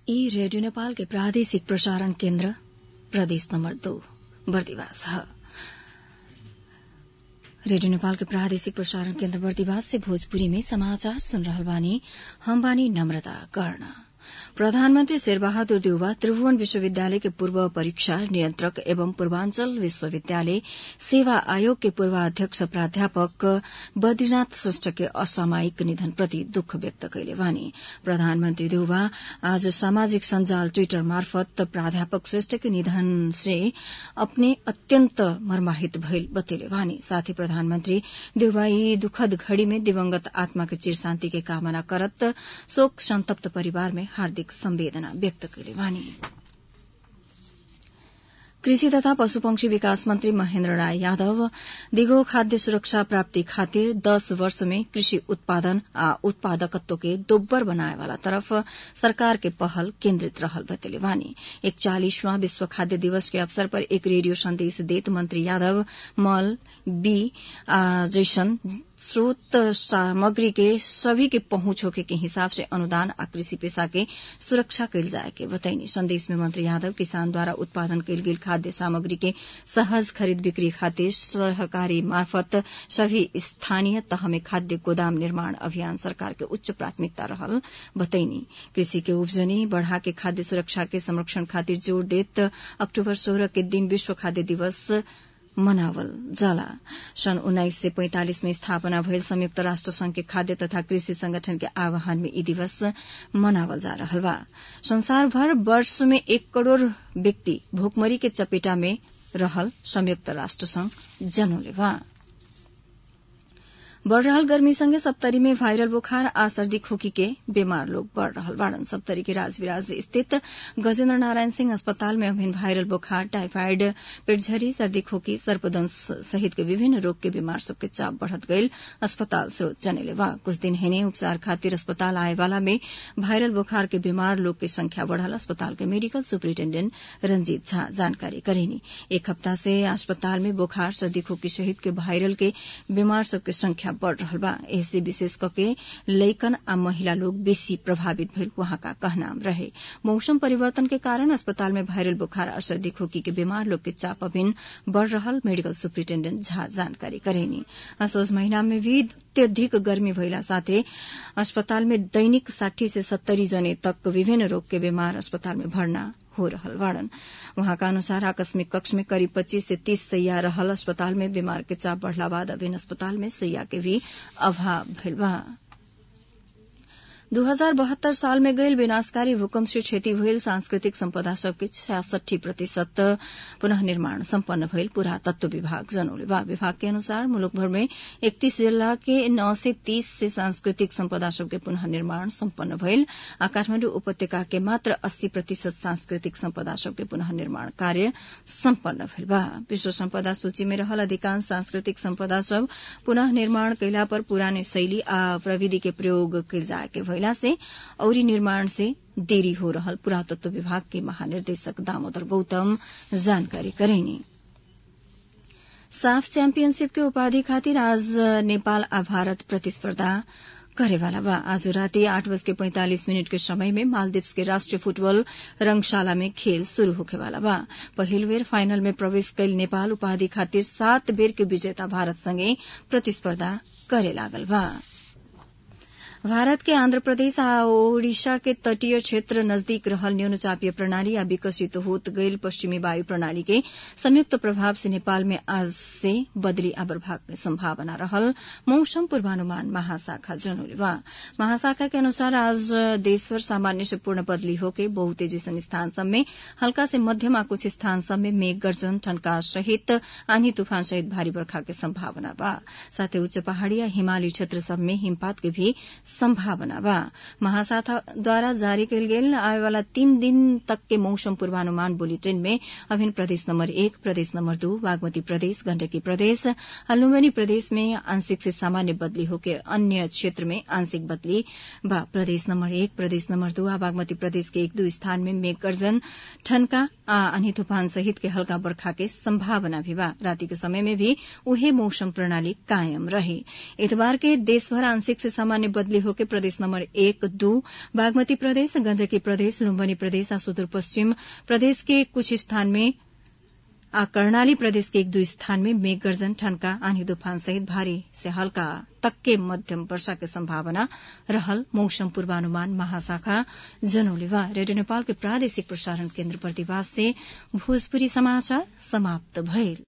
ई रेडियो नेपाल के प्रादेशिक प्रसारण केन्द्र प्रदेश नम्बर दो बर्दिवास ह रेडियो नेपाल के प्रादेशिक प्रसारण केन्द्र बर्दिवास से भोजपुरी में समाचार सुन रहल बानी हम बानी नम्रता कर्ण प्रधानमन्त्री शेरबहादुर देउवा त्रिभुवन विश्वविद्यालय के पूर्व परीक्षा नियन्त्रक एवं पूर्वाञ्चल विश्वविद्यालय सेवा आयोग के पूर्वाध्यक्ष प्राध्यापक बद्रीनाथ श्रेष्ठ के असामयिक निधन प्रति दुःख व्यक्त कैले वानी प्रधानमन्त्री देउवा आज सामाजिक सञ्जाल ट्विटर मार्फत प्राध्यापक श्रेष्ठ के निधन से अपने अत्यन्त मर्माहित भइल बतेले वानी साथै प्रधानमन्त्री देउवा यी दुखद घड़ी में दिवंगत आत्मा के चिर शान्ति के कामना करत शोक संतप्त परिवार में हार्दिक संवेदना व्यक्त कैले वानी कृषि तथा पशुपक्षी विकास मन्त्री महेन्द्र राय यादव दिगो खाद्य सुरक्षा प्राप्ति खातिर दस वर्ष में कृषि उत्पादन आ उत्पादकत्व के दोब्बर बनाए वाला तरफ सरकार के पहल केन्द्रित रहल बतेले वानी एकचालिसवां विश्व खाद्य दिवस के अवसर पर एक रेडियो संदेश देत मंत्री यादव मल बी जैसन स्रोत सामग्री के सभी के पहुंच होके के हिसाब से अनुदान आ कृषि पेशा के सुरक्षा कैल जाए के बताइनी संदेश में मंत्री यादव किसान द्वारा उत्पादन कैल गेल खाद्य सामग्री के सहज खरीद बिक्री खातिर सहकारी मार्फत सभी स्थानीय तह में खाद्य गोदाम निर्माण अभियान सरकार के उच्च प्राथमिकता रहल बतैनी कृषि के उपजनी बढ़ा के खाद्य सुरक्षा के संरक्षण खातिर जोड़ देत अक्टूबर सोह्र के दिन विश्व खाद्य दिवस मनावल जाला सन् उन्नाइस सय पैंतालिस में स्थापना भयल संयुक्त राष्ट्र संघ के खाद्य तथा कृषि संगठन के आह्वान में यी दिवस मनावल जा रहल बा संसारभर वर्ष में एक करोड़ व्यक्ति भोकमरी के चपेटा में रहल संयुक्त राष्ट्र संघ जनौले बा बढ़ रहल गर्मी संगे सप्तरी में वायरल बुखार आ सर्दी खोकी के बीमार लोग बढ़ रहल बाड़न सप्तरी के राजविराज स्थित गजेन्द्र नारायण सिंह अस्पताल में अभिन वायरल बुखार टाइफाइड पेटझरी सर्दी खोकी सर्पदंश सहित के विभिन्न रोग के बीमार सबके चाप बढ़त गईल अस्पताल स्रोत जनेले बा कुछ दिन हेने उपचार खातिर अस्पताल आए वाला में वायरल बुखार के बीमार लोग की संख्या बढ़ल अस्पताल के मेडिकल सुपरिटेण्डेण्ट रंजीत झा जानकारी करेनी एक हफ्ता से अस्पताल में बुखार सर्दी खोकी सहित के वायरल के बीमार सबके संख्या बढ़ रहल बा एसे विशेष करके लैकन आ महिला लोग बेसी प्रभावित भइल वहां का कहना रहे मौसम परिवर्तन के कारण अस्पताल में वायरल बुखार और सर्दी खोकी के बीमार लोग के चाप अभिन बढ़ रहल मेडिकल सुपरिटेण्डेण्ट झा जानकारी करेनी असोज महीना में भी अत्यधिक गर्मी भइला साथै अस्पताल में दैनिक साठी से सत्तरी जने तक विभिन्न रोग के बीमार अस्पताल में भर्ना हो रहल बाड़न वहाँका अनुसार आकस्मिक कक्ष में करीब पच्चीस से तीस सैया रहल अस्पताल में बीमार के चाप बढ़ला बाद अभिन अस्पताल में सैया के भी अभाव भइल बा दू हजार बहत्तर साल में गईल विनाशकारी भूकंप से क्षति भइल सांस्कृतिक सम्पदा सबके छ्यासठी प्रतिशत पुनः निर्माण सम्पन्न भइल पुरातत्व विभाग जनौले बा विभाग के अनुसार मुलुकभर में इकतीस जिल्ला के नौ से तीस से सांस्कृतिक सम्पदा सबके पुनः निर्माण सम्पन्न भइल आ काठमाडौँ उपत्यका के मात्र अस्सी प्रतिशत सांस्कृतिक सम्पदा सबके पुनः निर्माण कार्य सम्पन्न भइल बा विश्व सम्पदा सूची में रहल अधिकांश सांस्कृतिक सम्पदा सब पुनः निर्माण कैला पर पुराने शैली आ प्रविधि के प्रयोग कैल जाए के भइला से औरी निर्माण से देरी हो रहल पुरातत्व विभाग के महानिर्देशक दामोदर गौतम जानकारी करेनी साफ चैम्पियनशिप के उपाधि खातिर आज नेपाल आ भारत प्रतिस्पर्धा करेवाला बा आज राति आठ बज के पैंतालिस मिनट के समय में मालदीव्स के राष्ट्रीय फुटबॉल रंगशाला में खेल शुरू होखेवाला बा पहिल बेर फाइनल में प्रवेश कैल नेपाल उपाधि खातिर सात बेर के विजेता भारत संगे प्रतिस्पर्धा करे लागल बा भारत के आंध्र प्रदेश आ ओडिशा के तटीय क्षेत्र नजदीक रहल न्यून चापीय प्रणाली आ विकसित होत गईल पश्चिमी वायु प्रणाली के संयुक्त प्रभाव से नेपाल में आज से बदली आवर्भाग के संभावना रहल मौसम पूर्वानुमान महाशाखा जनौले बा महाशाखा के अनुसार आज देशभर सामान्य से पूर्ण बदली होके बहुते जैसन स्थान सब में हल्का से मध्यम आ कुछ स्थान सब में मेघ गर्जन ठनका सहित आंधी तूफान सहित भारी बर्खा के संभावना बा साथै उच्च पहाड़ी आ हिमाली क्षेत्र सब में हिमपात के भी संभावना बा महाशाखा द्वारा जारी कयल गेल आए वाला तीन दिन तक के मौसम पूर्वानुमान बुलेटिन में अभिन्न प्रदेश नंबर एक प्रदेश नंबर दो बागमती प्रदेश गंडकी प्रदेश लुम्बिनी प्रदेश में आंशिक से सामान्य बदली होकर अन्य क्षेत्र में आंशिक बदली बा प्रदेश नंबर एक प्रदेश नंबर दो आ बागमती प्रदेश के एक दो स्थान में मेघ गर्जन ठनका आ आंधी तूफान सहित के हल्का बर्खा के संभावना भी बा राति के समय में भी उहे मौसम प्रणाली कायम रहे इतवार के देशभर आंशिक से सामान्य बदली सक्रिय होके प्रदेश नम्बर एक दू बागमती प्रदेश गण्डकी प्रदेश लुम्बनी प्रदेश आ सुदूरपश्चिम प्रदेश के कुछ स्थान में आ कर्णाली प्रदेश के एक दू स्थान में मेघ गर्जन ठनका आंधी तूफान सहित भारी से हल्का तक्के मध्यम वर्षा के संभावना रहल मौसम पूर्वानुमान महाशाखा जनौलेवा रेडियो नेपाल के प्रादेशिक प्रसारण केन्द्र प्रतिवास से भोजपुरी समाचार समाप्त भइल